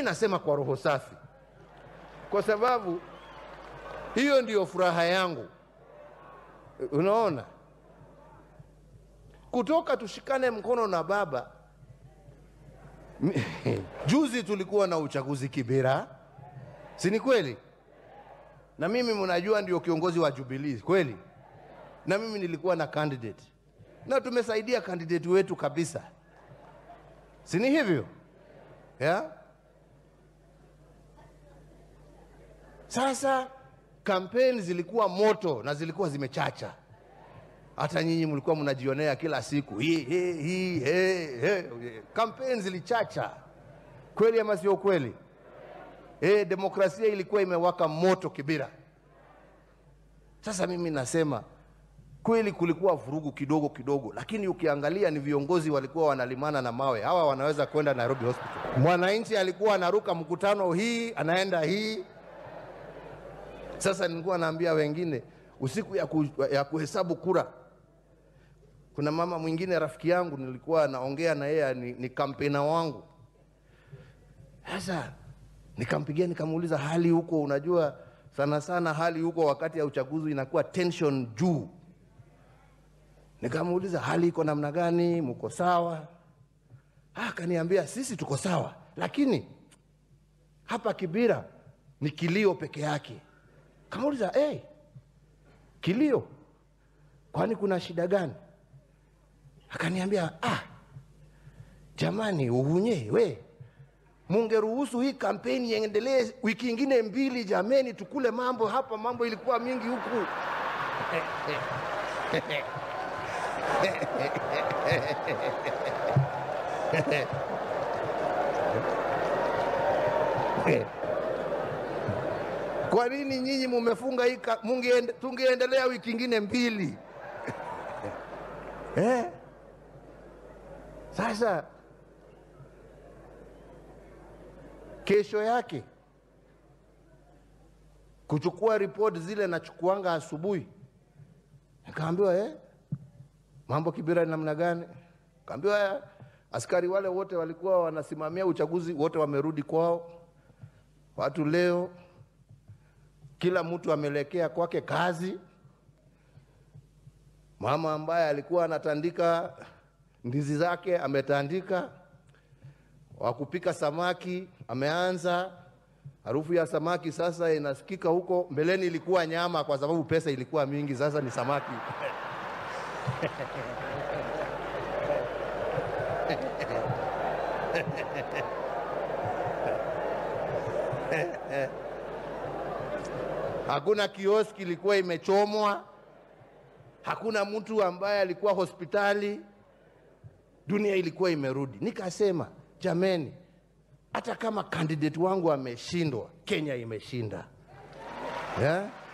nasema kwa roho safi, kwa sababu hiyo ndiyo furaha yangu. Unaona, kutoka tushikane mkono na baba. Juzi tulikuwa na uchaguzi Kibera, si ni kweli? Na mimi mnajua ndio kiongozi wa Jubilee kweli, na mimi nilikuwa na candidate na tumesaidia candidate wetu kabisa, si ni hivyo yeah? Sasa kampeni zilikuwa moto na zilikuwa zimechacha, hata nyinyi mlikuwa mnajionea kila siku hii hii hii he, he. Kampeni zilichacha kweli ama sio kweli? E, demokrasia ilikuwa imewaka moto Kibira. Sasa mimi nasema kweli kulikuwa vurugu kidogo kidogo, lakini ukiangalia ni viongozi walikuwa wanalimana na mawe. Hawa wanaweza kwenda Nairobi Hospital. Mwananchi alikuwa anaruka mkutano hii anaenda hii. Sasa nilikuwa naambia wengine usiku ya, ku, ya kuhesabu kura, kuna mama mwingine rafiki yangu nilikuwa naongea na yeye, ni, ni kampena wangu. Sasa nikampigia nikamuuliza hali huko, unajua sana sana hali huko wakati ya uchaguzi inakuwa tension juu Nikamuuliza hali iko namna gani, mko sawa? Akaniambia sisi tuko sawa, lakini hapa Kibira ni kilio peke yake. Kamuuliza hey, kilio, kwani kuna shida gani? Akaniambia ah, jamani, uhunye we mungeruhusu hii kampeni iendelee wiki ingine mbili, jameni, tukule mambo hapa, mambo ilikuwa mingi huku Kwa nini nyinyi mumefunga hii? Tungeendelea wiki ingine mbili eh? Sasa kesho yake kuchukua ripoti zile nachukuanga asubuhi, nikaambiwa eh, mambo Kibira ni namna gani? Kaambiwa askari wale wote walikuwa wanasimamia uchaguzi wote wamerudi kwao. Watu leo kila mtu amelekea kwake kazi. Mama ambaye alikuwa anatandika ndizi zake ametandika, wa kupika samaki ameanza. Harufu ya samaki sasa inasikika huko. Mbeleni ilikuwa nyama, kwa sababu pesa ilikuwa mingi, sasa ni samaki Hakuna kioski ilikuwa imechomwa, hakuna mtu ambaye alikuwa hospitali, dunia ilikuwa imerudi. Nikasema jameni, hata kama candidate wangu ameshindwa, Kenya imeshinda yeah?